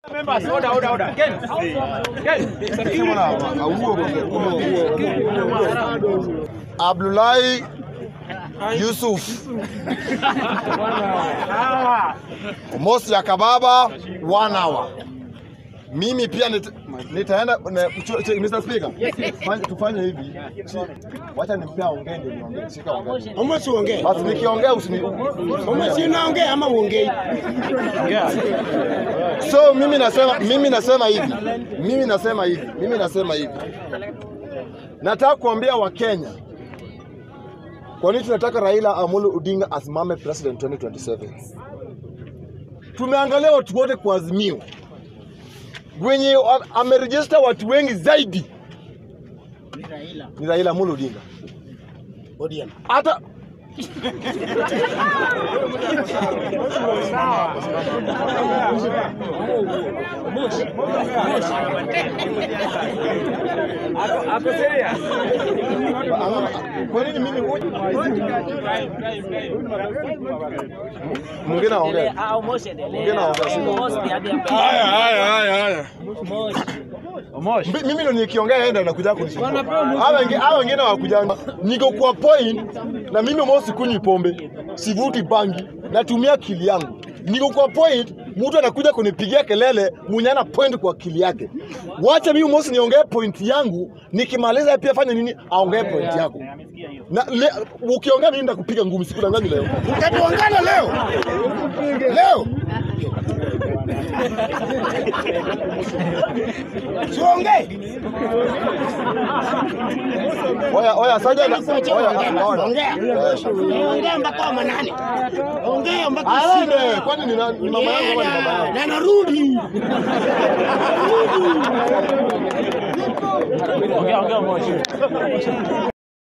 Members, order, order, order. Ken, Ken. Abdullahi Yusuf Mosi ya Kababa one hour. Mimi pia nit, nitaenda ne, ch- ch- Mr. Speaker. Fanya, tufanye hivi. Wacha nimpea ongee ndio niongee. Shika ongee. Ama siongee. Basi nikiongea usini Ama si unaongea ama uongei. So mimi nasema mimi nasema hivi. Mimi nasema hivi. Mimi nasema hivi. Nataka kuambia Wakenya kwa nini tunataka Raila Amolo Odinga asimame president 2027. Tumeangalia watu wote kwa Azimio wenye wa- amerejista watu wengi zaidi ni Raila Amolo Odinga. ODM. Hata Ako serious. kwa nini mimi mwingine aongee? Mwingine aongee. shika. Haya haya haya haya. Omosh. Mbi- mimi ndo nikiongea yeye ndo anakuja kunisumbua. Hawa wengine hawa wengine hawakuja. Niko kwa point na mimi mmoja sikunywi pombe, sivuti bangi, natumia akili yangu. Niko kwa point, mtu anakuja kunipigia kelele, mwenye ana point kwa akili yake. Wacha mimi mmoja niongee point yangu, nikimaliza pia fanya nini? Aongee point yako. Na le, ukiongea mimi nitakupiga ngumi sikudanganyi leo. Utatuangana leo. Leo. Siongee. Oya oya saja na oya oya. Ongea. Ongea mpaka wa manane. Ongea mpaka Aende, usiku. kwani ni nani? Ni mama yangu ama ni baba yangu? Na narudi. Ongea, ongea Omosh.